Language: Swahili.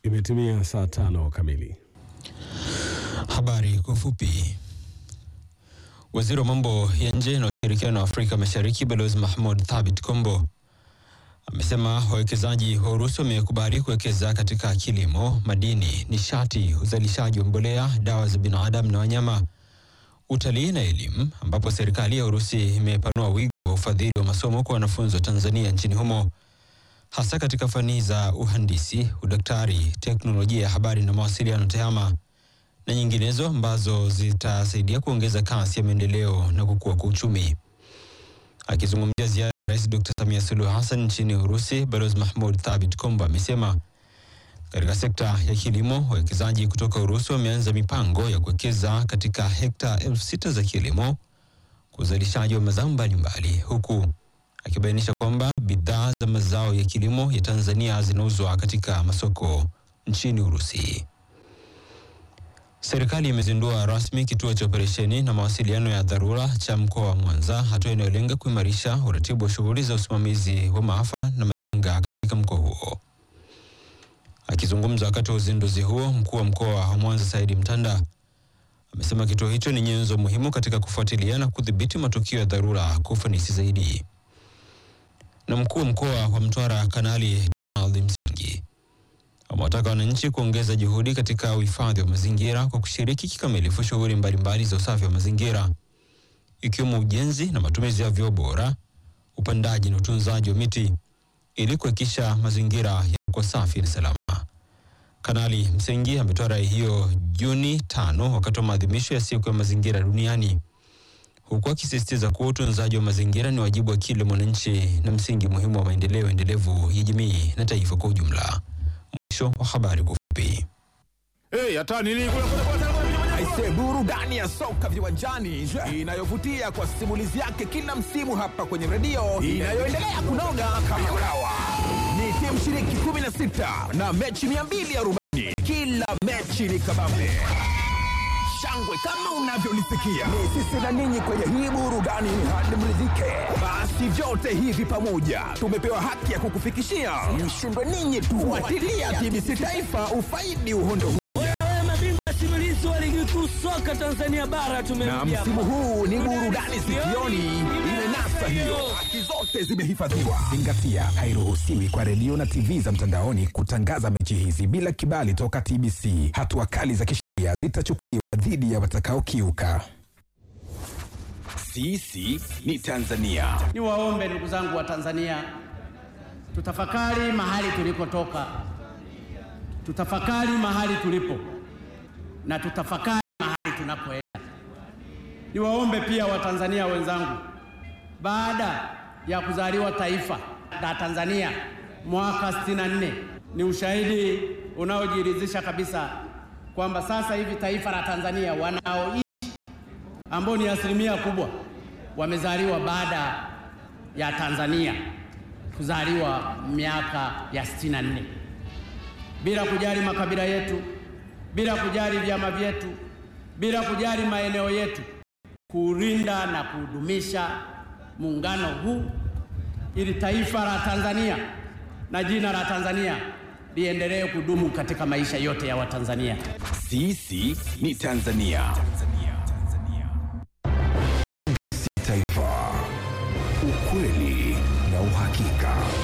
Imetimia saa tano kamili. Habari kwa ufupi. Waziri wa mambo ya nje na ushirikiano wa Afrika Mashariki Balozi Mahmud Thabit Kombo amesema wawekezaji wa Urusi wamekubali kuwekeza katika kilimo, madini, nishati, uzalishaji wa mbolea, dawa za binadamu na wanyama, utalii na elimu, ambapo serikali ya Urusi imepanua wigo wa ufadhili wa masomo kwa wanafunzi wa Tanzania nchini humo hasa katika fani za uhandisi, udaktari, teknolojia ya habari na mawasiliano TEHAMA na nyinginezo ambazo zitasaidia kuongeza kasi ya maendeleo na kukua kwa uchumi. Akizungumzia ziara ya Rais Dr. Samia Suluhu Hassan nchini Urusi, Balozi Mahmud Thabit Kombo amesema katika sekta ya kilimo, wawekezaji kutoka Urusi wameanza mipango ya kuwekeza katika hekta elfu sita za kilimo kwa uzalishaji wa mazao mbalimbali, huku akibainisha kwamba bidhaa za mazao ya kilimo ya Tanzania zinauzwa katika masoko nchini Urusi. Serikali imezindua rasmi kituo cha operesheni na mawasiliano ya dharura cha mkoa wa Mwanza, hatua inayolenga kuimarisha uratibu wa shughuli za usimamizi wa maafa na majanga katika mkoa huo. Akizungumza wakati wa uzinduzi huo, mkuu wa mkoa wa Mwanza Saidi Mtanda amesema kituo hicho ni nyenzo muhimu katika kufuatilia na kudhibiti matukio ya dharura kwa ufanisi zaidi. Na mkuu wa mkoa wa Mtwara Kanali Donald Msingi amewataka wananchi kuongeza juhudi katika uhifadhi wa mazingira kwa kushiriki kikamilifu shughuli mbalimbali za usafi wa mazingira ikiwemo ujenzi na matumizi ya vyoo bora, upandaji na utunzaji wa miti ili kuhakikisha mazingira yako safi na salama. Kanali Msengi ametoa rai hiyo Juni tano wakati wa maadhimisho ya siku ya mazingira duniani huku akisisitiza kuwa utunzaji wa mazingira ni wajibu wa kila mwananchi na msingi muhimu wa maendeleo endelevu ya jamii na taifa kwa ujumla. Mwisho wa habari kwa ufupi. Hey, hata nini kule kule kule kule. Aise, burudani ya soka viwanjani inayovutia kwa simulizi yake kila msimu hapa kwenye redio inayoendelea kunoga kama ulawa. Ni timu shiriki 16 na mechi 240. Kila mechi ni kabambe shangwe kama unavyolisikia. Ni sisi na ninyi kwenye hii burudani hadi mridhike. Basi vyote hivi pamoja tumepewa haki ya kukufikishia. Mshindwe ninyi tu. Fuatilia TBC Taifa ufaidi uhondo huu. Wewe mabingwa simulizi wa ligi kuu soka Tanzania bara Na tumemjia. msimu huu ni burudani sikioni, imenasa hiyo. Haki zote zimehifadhiwa. Zingatia, hairuhusiwi kwa redio na TV za mtandaoni kutangaza mechi hizi bila kibali toka TBC. Hatua kali za kisheria zitachukuliwa dhidi ya watakaokiuka. Sisi ni Tanzania. Niwaombe ndugu zangu wa Tanzania, tutafakari mahali tulikotoka, tutafakari mahali tulipo na tutafakari mahali tunapoenda. Niwaombe pia Watanzania wenzangu, baada ya kuzaliwa taifa la Tanzania mwaka 64 ni ushahidi unaojiridhisha kabisa kwamba sasa hivi taifa la Tanzania wanaoishi ambao ni asilimia kubwa wamezaliwa baada ya Tanzania kuzaliwa miaka ya 64 bila kujali makabila yetu, bila kujali vyama vyetu, bila kujali maeneo yetu, kuulinda na kudumisha muungano huu ili taifa la Tanzania na jina la Tanzania liendelee kudumu katika maisha yote ya Watanzania. Sisi ni Tanzania. Si Taifa, ukweli na uhakika.